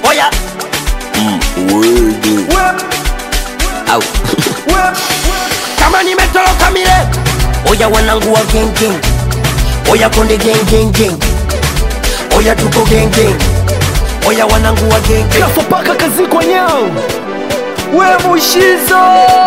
oya Word. au kama nimetoroka mile oya wanangu wa gengeng oya konde gengengeng oya tuko gengeng oya wanangu wa gengeng kafa paka kazi kwa nyao we mushizo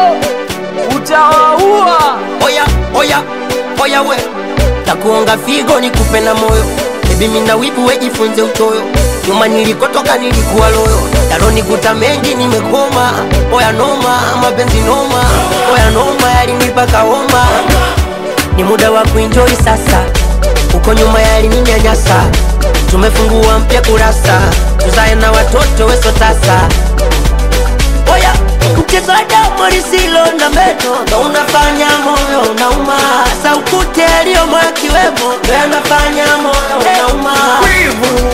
utawaua oya oya oya we takuonga figo nikupe na moyo bebi mina wivu wejifunze utoyo nyuma nilikotoka nilikuwa loyo yalonikuta mengi nimekoma oya noma mapenzi noma oya noma yalinipaka homa ni muda wa kuenjoy sasa uko nyuma yalininyanyasa tumefungua mpya kurasa tuzae na watoto weso tasa oya mchezo wa damu lisilo na meno ndo unafanya moyo unauma saukute aliyomo akiwemo ndo yanafanya moyo unauma wivu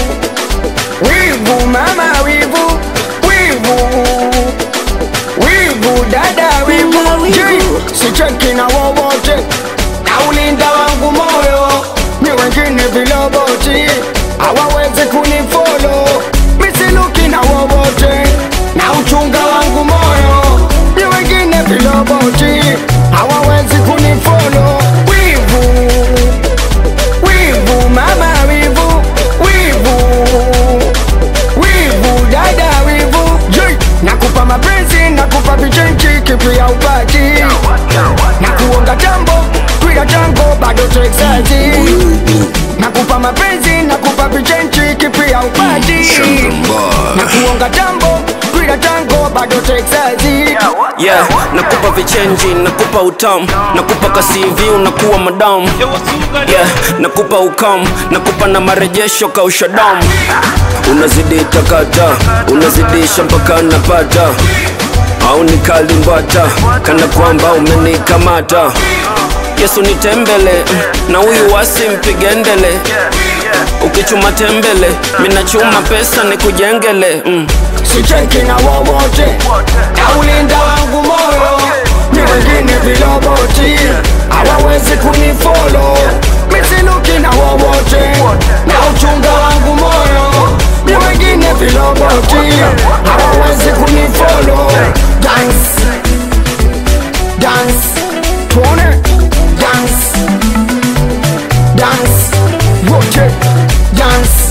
wivu mama wivu wivu wivu dada wivu Wivu, wivu. Je, sicheki na wowote na ulinda wangu moyo ni wengine viloboti hawawezi kunifolo misiluki na wowote na uchunga wangu moyo ni wengine viloboti hawawezi kunifolo wivu wivu mama wivu wivu wivu dada wivu Jei, nakupa mapenzi nakupa vichenchi kipi ya upati na kuonga jambo twila jango bado texazi nakupa mapenzi nakupa vichenchi kipi ya upati na kuonga jambo twila jango bado texazi yeah nakupa vichenji nakupa utam nakupa kasivi unakuwa madam yeah nakupa ukam nakupa na marejesho kaushadam unazidi takata unazidisha mpaka napata au nikalimbata kana kwamba umenikamata yesu nitembele na huyu wasi mpigendele ukichuma tembele minachuma pesa nikujengele mm. sicheki na wowote na ulinda wangu moyo ni wengine viloboti hawawezi kunifolo misiluki na wowote na uchunga wangu moyo ni wengine viloboti hawawezi kunifolo dance dance tuone dance dance wote dance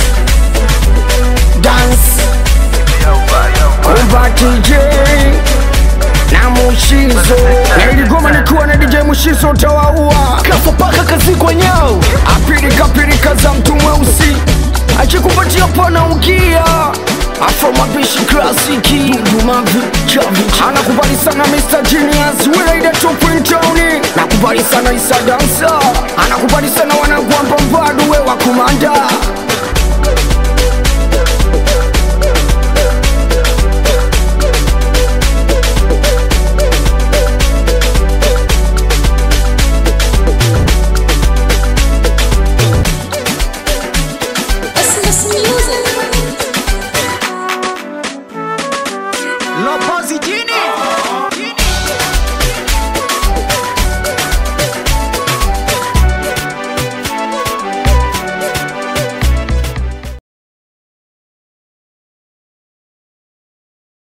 dance Kumba DJ na Mushizo na iligoma nikiwa na DJ Mushizo utawaua kafa paka kazi kwa nyao apirika pirika za mtu mweusi akikupatia pana ukia Afro mapishi klasiki Dumavi Chavi Anakubali sana Mr. Genius Wilaida Tupin Towni Nakubali sana Isa Dansa Anakubali sana wanangu wa Mbambadu we wa kumanda